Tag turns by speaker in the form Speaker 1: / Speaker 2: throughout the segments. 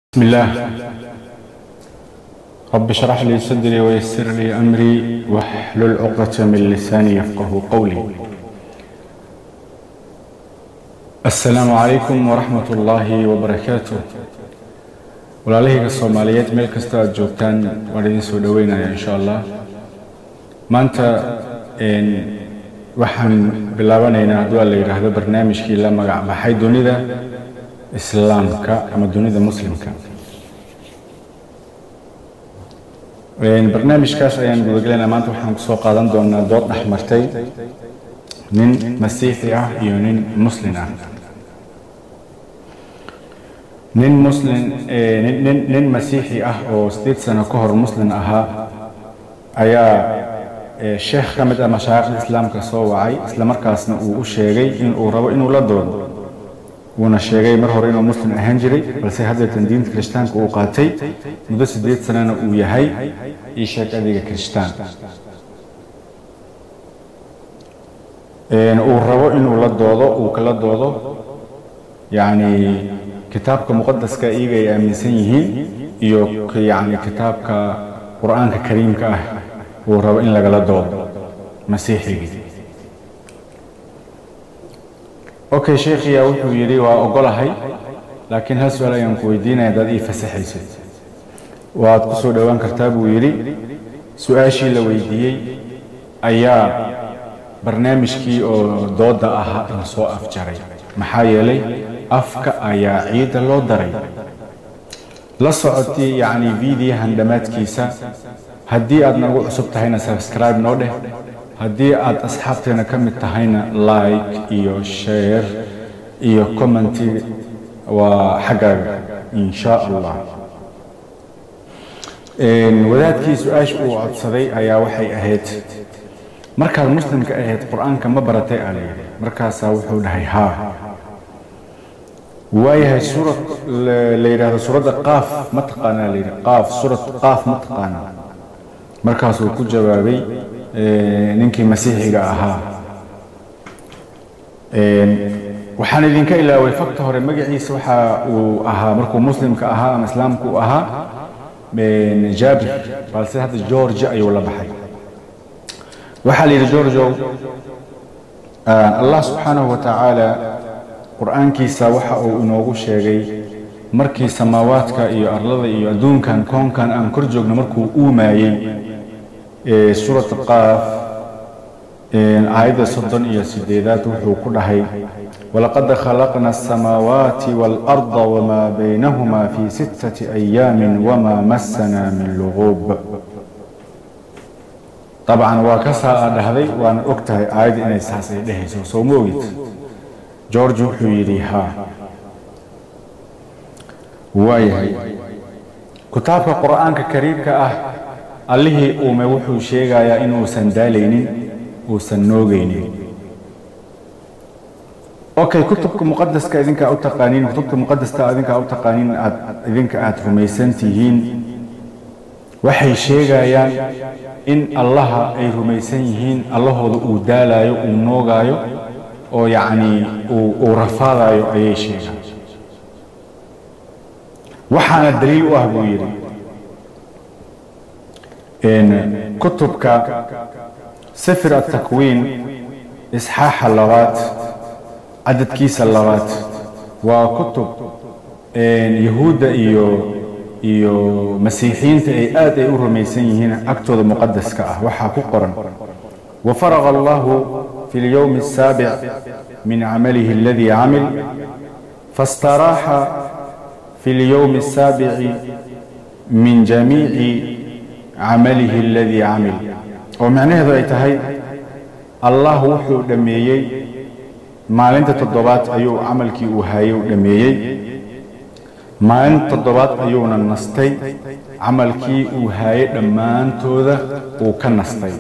Speaker 1: بسم الله رب اشرح لي صدري ويسر لي أمري واحلل عقدة من لساني يفقه قولي السلام عليكم ورحمة الله وبركاته walaalahayga soomaaliyeed meel kasta aad joogtaan waan idin soo dhoweynaya insha allah maanta waxaan bilaabanaynaa hadduu la yidhaahdo barnaamijkii la magac baxay dunida islaamka ama dunida muslimka barnaamijkaas ayaan gudagelaynaa maanta waxaan kusoo qaadan doonaa dood dhex martay nin masiixi ah iyo nin muslin ah nin muslim nin nin masiixi ah oo sideed sano ka hor muslim ahaa ayaa sheekh ka mid ah mashaayikhda islaamka soo wacay isla markaasna uu u sheegay in uu rabo inuu la doodo wuuna sheegay mar hore inuu muslim ahaan jiray balse haddeetan diinta kirishtaanka uu qaatay muddo siddeed sanana uu yahay ii sheeg adiga kirishtaan uu rabo inuu la doodo uu kala doodo yacni kitaabka muqadaska iyaga ay aaminsan yihiin iyo yacni kitaabka qur-aanka kariimka ah uu rabo in lagala doodo masiixigii okay sheekhiya wuxuu yidhi waa ogolahay laakiin hal su-aal ayaan ku weydiinaya haddaad ii fasaxayso waad ku soo dhowaan kartaa buu yidhi su-aashii la weydiiyey ayaa barnaamijkii oo doodda ahaa in soo afjaray maxaa yeelay afka ayaa ciidda loo daray la socotay yacni vidiyahan dhammaadkiisa haddii aad nagu cusub tahayna subscribe noo dheh haddii aad asxaabteena ka mid tahayna like iyo share iyo commenti waa xaggaaga in sha allah wadaadkii su-aasha uu codsaday ayaa waxay ahayd markaad muslimka ahayd qur-aanka ma baratay aa la yidhi markaasaa wuxuu dhahay haa waayahay suura la yidhaahdo suuradda qaaf ma taqaanaa la yidhi qaaf suurad qaaf ma taqaanaa markaasuu ku jawaabay ninkii masiixiga ahaa waxaan idinka ilaaway fakta hore magaciisa waxa uu ahaa markuu muslimka ahaa ama islaamku uu ahaa jaabir balse hadda george ayuu la baxay waxaa la yidhi georgeo allah subxaanahu wa tacaala qur-aankiisa waxa uu inoogu sheegay markii samaawaadka iyo arlada iyo adduunkan koonkan aan kor joogno markuu uumaayey suurat qaaf aayadda soddon iyo sideedaad wuxuu ku dhahay walaqad khalaqna asamaawaati waalarda wamaa baynahuma fii sittati ayaamin wamaa massana min luguub dabcan waa ka saa a dhahday waana og tahay aayadda inay saas ay dhehayso soo ma ogid george wuxuu yidhi haa waayahay kitaabka qur-aanka kariimka ah allihii uume wuxuu sheegayaa inuusan daalaynin uusan noogaynin okay kutubka muqadaska idinkaa u taqaaniin kutubta muqadasta idinkaa u taqaaniin aad idinka aad rumaysan tihiin waxay sheegayaan in allaha ay rumaysan yihiin allahooda uu daalaayo uu noogaayo oo yacni uu rafaadayo ayay sheegaan waxaana daliil u ah buu yidhi kutubka sifir atakwiin isxaaxa labaad cadadkiisa labaad waa kutub yahuudda iyo iyo masiixiyiinta ay aad ay u rumaysan yihiin agtooda muqadaska ah waxaa ku qoran wafaraqa allahu في اليوم السابع من عمله الذي عمل فاستراح في اليوم السابع من جميع عمله الذي عمل ومعناه أي تهي الله وحو دميي maalinta toddobaad ayuu camalkii uu haayay u dhameeyey maalinta toddobaad ayuuna nastay camalkii uu haayay dhammaantooda uu ka nastay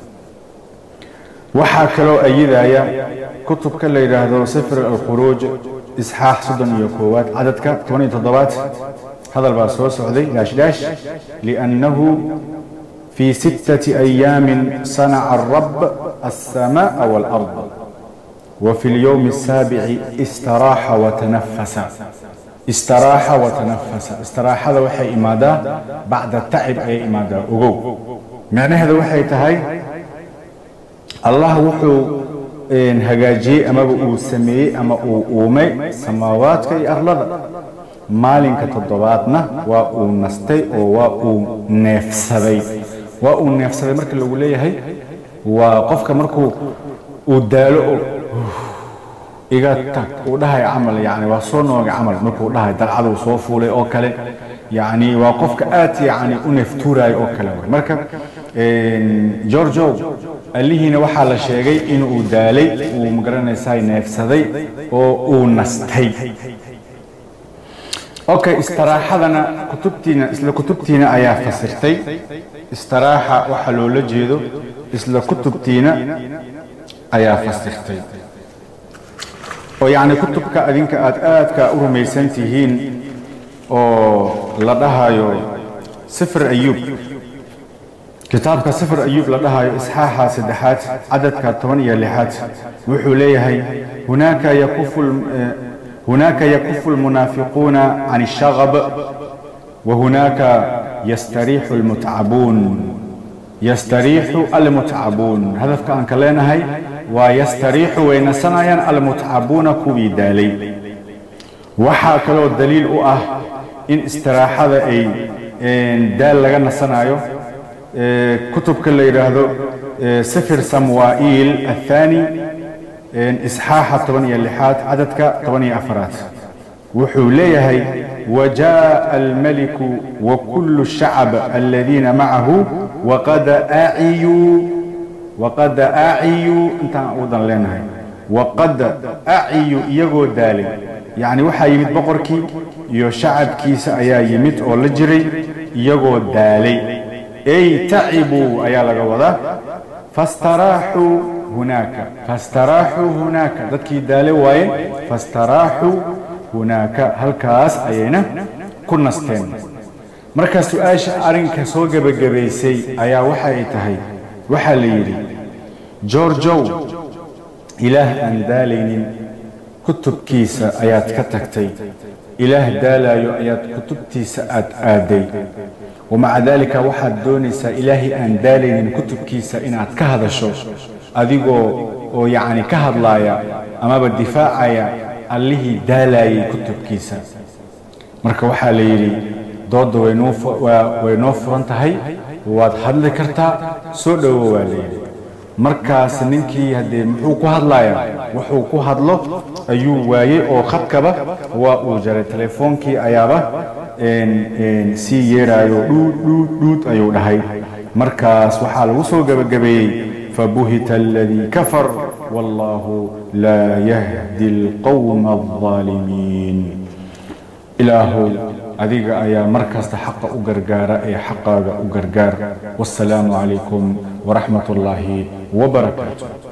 Speaker 1: waxaa kaloo ayidaya kutubka la yidhaahdo sifr alkhuruuj isxaax soddon iyo koowaad cadadka toban iyo toddobaad hadal baa soo socday daashdaash liannahu fii sittati ayaamin sanaca arab alsamaaءa waalard وفي اليوم السابع استراح وتنفس istiraaxa wa tanafasa istiraaxada waxay imaadaa bacda tacib ayay imaadaa ogow macnaheeda waxay tahay allah wuxuu hagaajiyey amaba uu sameeyey ama uu uumay samaawaadka iyo arlada maalinka toddobaadna waa uu nastay oo waa uu neefsaday waa uu neefsaday marka lagu leeyahay waa qofka markuu uu daalo oo iga tag uu dhahay camal yani waa soo nooga camal markuu dhahay dalcaduu soo fuulay oo kale yani waa qofka aad yani u neeftuuraayo oo kale way marka georgiow allihiina waxaa la sheegay inuu daalay uu magaranaysaa neefsaday oo uu nastay okay istiraaxadana kutubtiina isla kutubtiina ayaa fasirtay istiraaxa waxa loola jeedo isla kutubtiina ayaa fasirtay oo yacni kutubka adinka aad aadka u rumaysan tihiin oo la dhahayo sifr ayuub kitaabka sifr ayuub la dhahayo isxaaxa saddexaad cadadka toban iyo lixaad wuxuu leeyahay hunaaka yakufu هناك يكف المنافقون عن الشغب وهناك يستريح المتعبون يستريح المتعبون هذا كان كلنا هاي ويستريح وينسنايا المتعبون كوبي دالي وحا كلو الدليل أه إن استراحة أي إن دال لغا نسنايو كتب كل يرهدو سفر سموائيل الثاني isxaaxa toban iyo lixaad cadadka toban iyo afaraad wuxuu leeyahay wajaءa almaliku wakulu shacab aladiina macahu waqad aciyuu waqad aciyuu intaan udan leenahay waqad aciyuu iyagoo daalay yacni waxaa yimid boqorkii iyo shacabkiisa ayaa yimid oo la jiray iyagoo daalay ey tacibuu ayaa laga wadaa fastaraaxuu hunaaka fastaraaxuu hunaaka dadkii daale waaye fastaraaxuu hunaaka halkaas ayayna ku nasteen marka su-aasha arrinka soo gebagabaysay ayaa waxa ay tahay waxaa la yidhi georgow ilaah aan daalaynin kutubkiisa ayaad ka tagtay ilaah daalaayo ayaad kutubtiisa aad aaday wamaca daalika waxaad doonaysaa ilaahay aan daalaynin kutubkiisa inaad ka hadasho adigoo oo yacni ka hadlaaya amaba difaacaya allihii daalayay kutubkiisa marka waxaa la yidhi doodda way noo furan tahay waad hadli kartaa soo dhowo waa la yidhi markaas ninkii haddee muxuu ku hadlayaa wuxuu ku hadlo ayuu waayey oo khadkaba waa uu jaray telefoonkii ayaaba sii yeeraayo dhuud dhuud dhuud ayuu dhahay markaas waxaa lagu soo gebagabeeyey fabuhita aladii kafar wallahu laa yahdi alqowma aldaalimiin ilaahow adiga ayaa mar kasta xaqa u gargaara ee xaqaaga u gargaar wasalaamu calaykum waraxmat ullaahi wabarakaatu